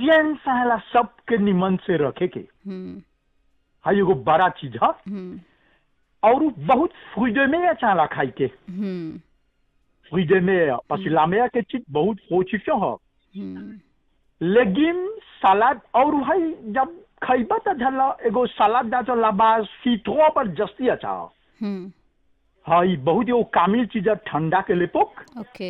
हिजियन चाहेला सबके निमन से रखे के हम्म हाई एगो बड़ा चीज है हम्म और उ बहुत फ्रीडे में चाहेला खाई के हम्म फ्रीडे में parce que la meilleure के चीज बहुत पोचिफियो है हम्म लेगिम सलाद और भाई जब खइबा त झला एगो सलाद दा तो लाबा सीटो पर जस्ती अच्छा हम्म हाई बहुत एगो कामिल चीज है ठंडा के लिए पोक ओके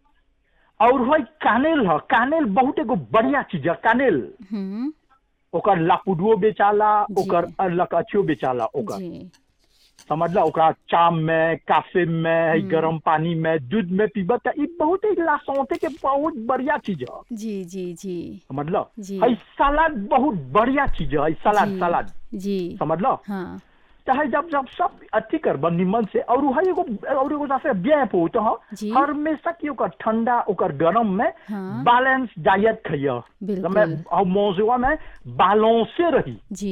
और भाई कानेल है कानेल बहुत एगो बढ़िया चीज है कानेल हम्म ओकर लापुडुओ बेचाला जी। ओकर लकचियो बेचाला ओकर जी समझला ओकरा चाम में काफे में हम्म। गरम पानी में दूध में पीबा त ई बहुत ही लासौते के बहुत बढ़िया चीज है जी जी जी समझला जी। हई सलाद बहुत बढ़िया चीज है हई सलाद जी। सलाद जी समझला हाँ चाहे जब जब सब अथी कर निमन से और हई एगो और एगो जैसे ब्याह पो तो जी। हमेशा की ओकर ठंडा ओकर गरम में हाँ। बैलेंस डाइट खइया बिल्कुल। मैं और मौजूदा में बैलेंसे रही जी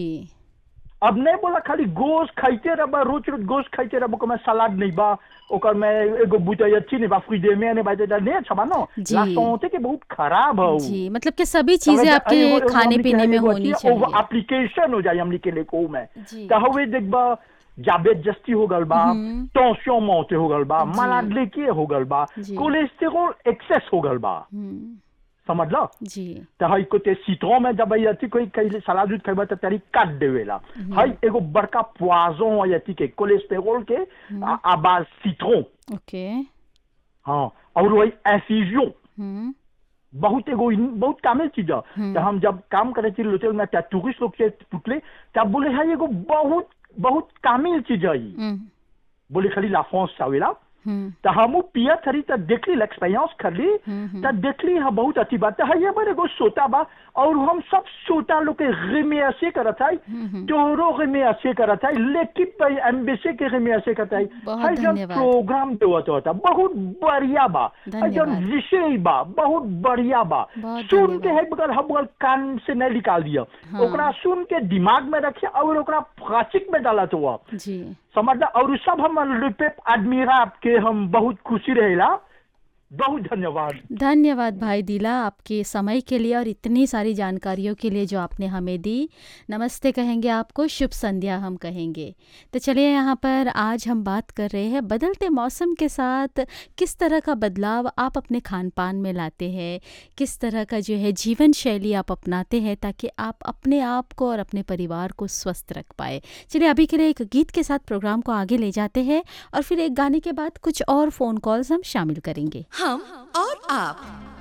अब नहीं बोला खाली गोश्त खाइते रह रोज रोज गोश्त खाइते रह ओकर में सलाद नहीं बा ओकर में एगो बुतई अच्छी नहीं बा फ्रीडे में नहीं बाते नहीं अच्छा बा ना जी। लासौते के बहुत खराब है उ। जी मतलब कि सभी चीजें आपके खाने पीने में होनी चाहिए एप्लीकेशन हो जाए हमने के लिए को में जी। तो हवे देखबा जाबेत जस्ती हो गल बा हम्म। टेंशन मौते हो गल बा जी। मलाड लेके हो गल बा जी। कोलेस्टेरोल एक्सेस हो गल बा हम्म, समझ लो जी तो हई को ते सीटों में जब अथी कोई कहीं सलाद उद खेबा तो तेरी काट देवेला हई एगो बड़का पुआजों है अथी के कोलेस्टेरोल के आ- आबाज सीटों ओके हाँ और वही एफिजियों हम्म बहुत एगो इन- बहुत कामिल चीज है हम्म। तो हम जब काम करे थे होटल में त्या टूरिस्ट लोग से पूछले तब बोले है एगो बहुत बहुत कामिल चीज है ई। हम्म बोले खाली लाफोंस चावेला हम्म तो हम पिया थरी तो देखली एक्सपीरियंस कर ली हम्म, तो देखली है बहुत अच्छी बात है ये बार एगो सोता बा और हम सब सोता लोग के रिमे ऐसे करत है हम्म। तोहरो रिमे ऐसे करत है लेकिन पे एम्बेसी के रिमे ऐसे करत है बहुत है जब धन्यवाद। प्रोग्राम देवत होता बहुत बढ़िया बा है जब धन्यवाद। विषय बा बहुत बढ़िया बा बहुत सुन के धन्यवाद। है बगल हम बगल कान से नहीं निकाल दिया हाँ। ओकरा सुन के दिमाग में रखिए और ओकरा फाचिक में डाला तो हुआ जी समझला और उ सब हम रुपये आदमीरा के हम बहुत खुशी रहेला बहुत धन्यवाद धन्यवाद भाई दिला आपके समय के लिए और इतनी सारी जानकारियों के लिए जो आपने हमें दी नमस्ते कहेंगे आपको शुभ संध्या हम कहेंगे तो चलिए यहाँ पर आज हम बात कर रहे हैं बदलते मौसम के साथ किस तरह का बदलाव आप अपने खान पान में लाते हैं किस तरह का जो है जीवन शैली आप अपनाते हैं ताकि आप अपने आप को और अपने परिवार को स्वस्थ रख पाए चलिए अभी के लिए एक गीत के साथ प्रोग्राम को आगे ले जाते हैं और फिर एक गाने के बाद कुछ और फ़ोन कॉल्स हम शामिल करेंगे हम और आप